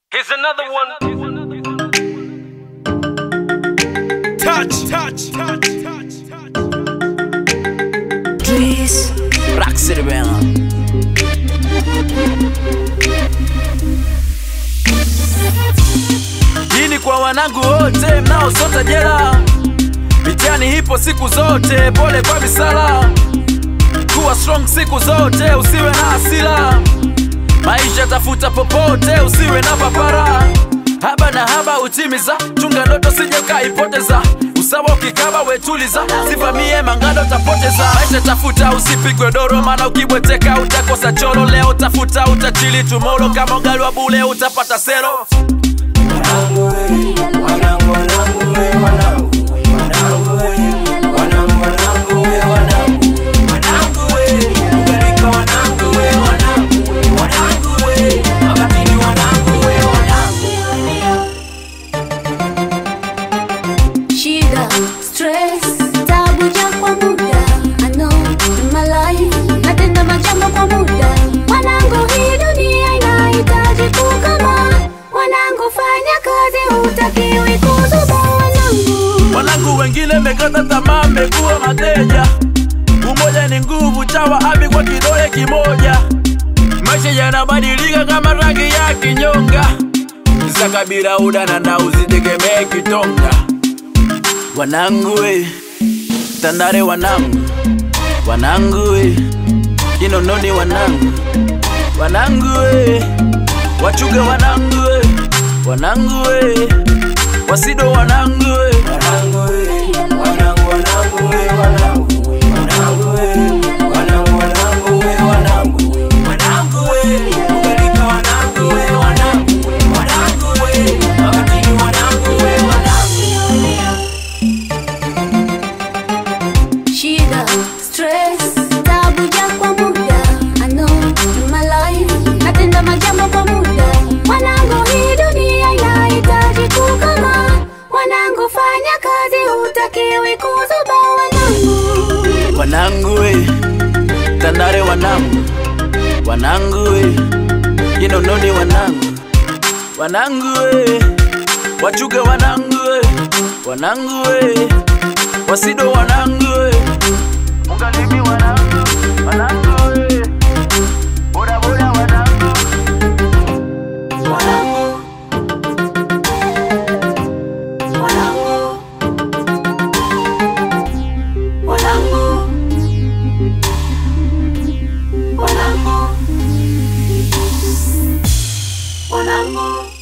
Here's another one. Touch, touch, touch, touch, touch. Trees. Rock City Band. Hii ni kwa wanangu wote mnaosota jela, mitihani hipo siku zote, pole kwa misala, kuwa strong siku zote, usiwe na hasira, maisha tafuta popote, usiwe na papara, haba na haba utimiza, chunga ndoto sije ukaipoteza, usawa ukikaba wetuliza, sivamie mangando tapoteza, maisha tafuta usipigwe doro, maana ukibweteka utakosa choro, leo tafuta utachili tumoro, kama ugali wa bule utapata sero. Shida, stress, tabu ja kwa muda I know in my life natenda majambo kwa muda Wanangu, hii dunia inahitaji kukama Wanangu, fanya kazi, hutakiwi kuzuba wanangu Wanangu wengine mekata tamaa, mmekuwa mateja. Umoja ni nguvu, chawa abi kwa kidole kimoja. Maisha yanabadilika kama rangi ya kinyonga. Kisa kabila udana na usitegemee kitonga. Wanangu we, Tandale wanangu, wanangu we, Kinondoni wanangu, wanangu we, Wachuga wanangu we, wanangu we, Wasido wanangu we. Shida, stress, tabu ja kwa muda I know in my life natenda majambo kwa muda Wanangu, hii dunia inahitaji kukama Wanangu, fanya kazi, hutakiwi kuzuba wanangu Wanangu we, Tandale wanangu, wanangu we, Kinondoni wanangu, wanangu we, Wachuga wanangu we, wanangu we, Wasido wanangu we, Ugalimi wanangu, wanangu we, boda boda wanangu, wanangu, Wanangu, wanangu, wanangu, wanangu